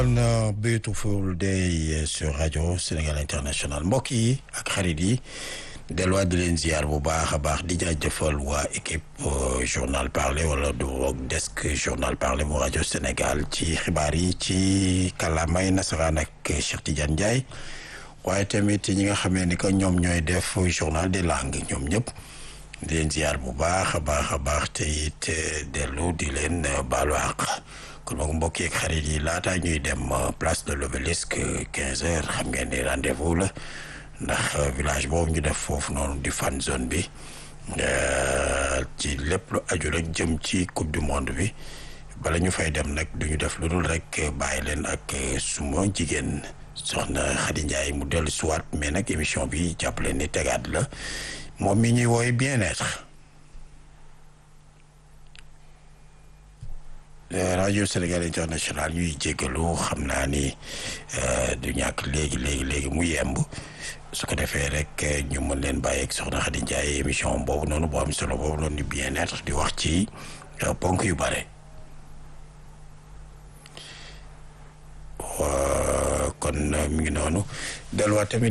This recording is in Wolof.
kon Beautiful Day sur rajo Sénégal International mbokk yi ak xarit yi delluwaat di leen ziar bu baax a baax di jaajëfal waa équipe journal parlé wala du desk journal parlé bu rajo Sénégal ci xibaar yi ci kàllaamay nasaraan ak Cheikh Tidiane Ndiaye waaye tamit ñi nga xamee ni que ñoom ñooy def journal des langues ñoom ñëpp di leen ziar bu baax a baax a baax te it dellu di leen baalu àq kon boog mbokk yeeg xarit yi laataa ñuy dem place de l'obélisque 15 heures xam ngeen ni rendez-vous la ndax village boobu ñu def foofu noonu di fan zone bi ci lépp lu aju rek jëm ci coupe du monde bi bala ñu fay dem nag du ñu def lu dul rek bàyyi leen ak suma jigéen soxna Khady Ndiaye mu dellu siwaat mais nag émission bi jàpp leen ni tegaat la moom mi ñuy wooy bien-être rajo Sénégal international ñuy jéggalu xam naa ni du ñàkk léegi léegi léegi mu yemb su ko defee rek ñu mën leen bàyyi ak soxna Khady Ndiaye émission boobu noonu boo am solo boobu noonu di bien-être di wax ci ponk yu bare kon mi ngi noonu delluwaat tamit